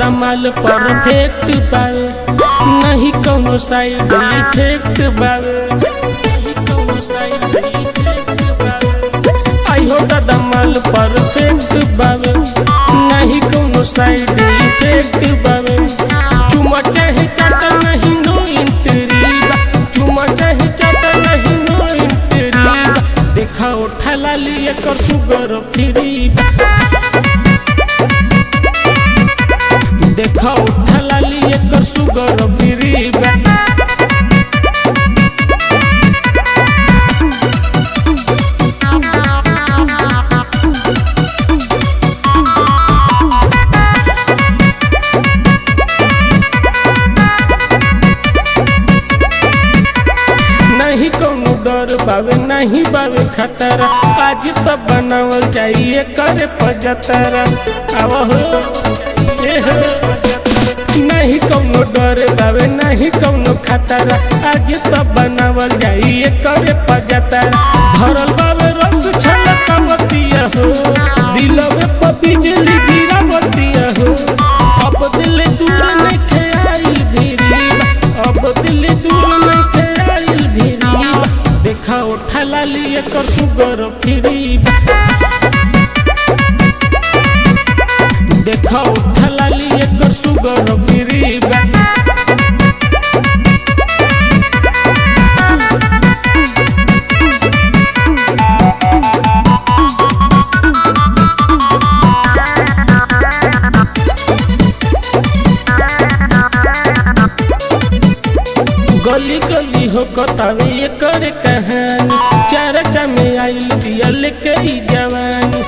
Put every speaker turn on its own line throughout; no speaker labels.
दादा माल परफेक्ट बावे नहीं कौनो साइड इफेक्ट बावे नहीं कौनो side effect बावे। आई हो दादा माल परफेक्ट बावे नहीं कौनो साइड इफेक्ट बावे चुमा चाहे चाटा नहीं नो इंटरी बा चुमा चाहे चाटा नहीं नो इंटरी बा देखा उठा लाली एकर सुगर फ्री बा देखा उठा लाली एकर सुगर फ्री बा नहीं कौनो डर बावे नहीं बावे खतरा आज तो बनावल जाइए करे पजतरा आव हो ए हो नहीं कौनो डर बावे नहीं कौनो खतरा आज तो बनावल जाइए करे पजतरा भरल बावे रस छलकावतिया हो दिलवे पर बिजली गिरावतिया हो अब दिल दूर नहीं खेआइल भिरी अब दिल दूर नहीं खेआइल भिरी देखा उठा लाली एकर सुगर फ्री देखा उठा लाली एकर सुगर फ्री गली गली हो कतावे ये करे कहानी चर्चा में आइल दिया लेके ई जवानी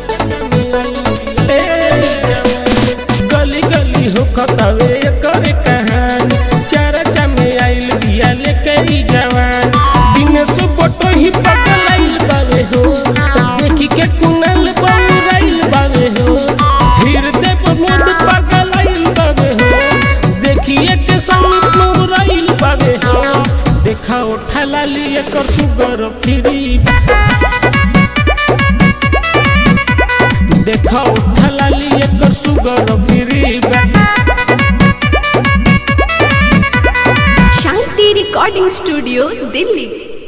ए, गली गली हो कतावे ये करे कहानी चर्चा में आइल दिया लेके ई जवानी दिन से फोटो ही पगल आइल बावे हो देखी के कुनल बउराइल बावे हो हृदय पर मोद पागल आइल बावे हो देखिए के संग मुराइल बावे हो देखा उठा लाली एकर सुगर फ्री देखा उठा लाली एकर sugar free
Shanti recording studio Delhi